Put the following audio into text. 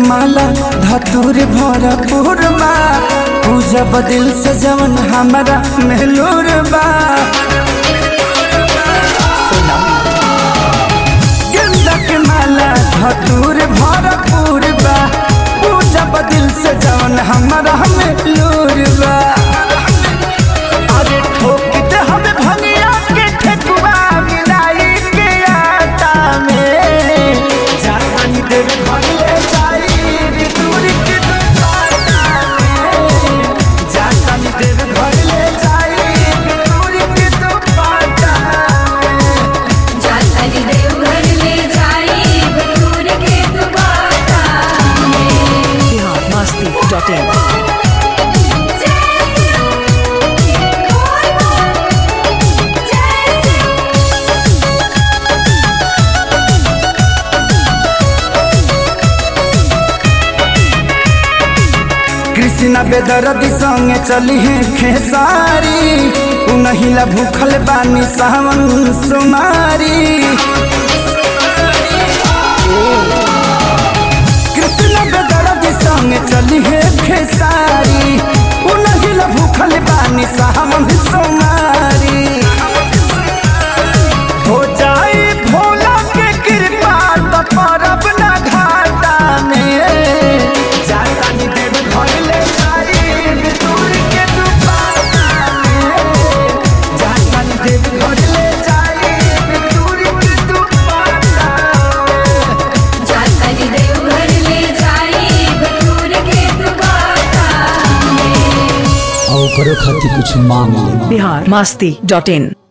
माला धतूर भरपूर बा पूजा बदिल से जवन हमारा मेहलूर बा गेंदा के माला धतूर भरपूर बा पूजा बदिल से जवन हमारा मेहलूर बा अरे ठोक दे हमें भंगिया के ठेकुआ मिलाई के आटा में जानी देव भंगले जाई रे दूर के दुकाना में जानी देव भंगले जाई रे दूर के दुकाना में जाताली देवघर ले जाई बटूर के दुबारा बिहार मस्ती डॉट इन कृष्णा बेदरदी संगे चली है खेसारी उनहिला भूखल बानी सावन सुमारी कृष्णा बेदरदी संगे चली है खेसारी उनहिला भूखल बानी सावन सुमारी हो जाए भोला के कृपा तो परब ना घाटा में जाता नी देव घर ले जाई दूर के दुपाटा में जाता नी देव घर ले जाई दूर के दुपाटा में जाताली देवघर ले जाई बटूर के दुबारा और करो खातिर कुछ मांग ले बिहार मस्ती डॉट इन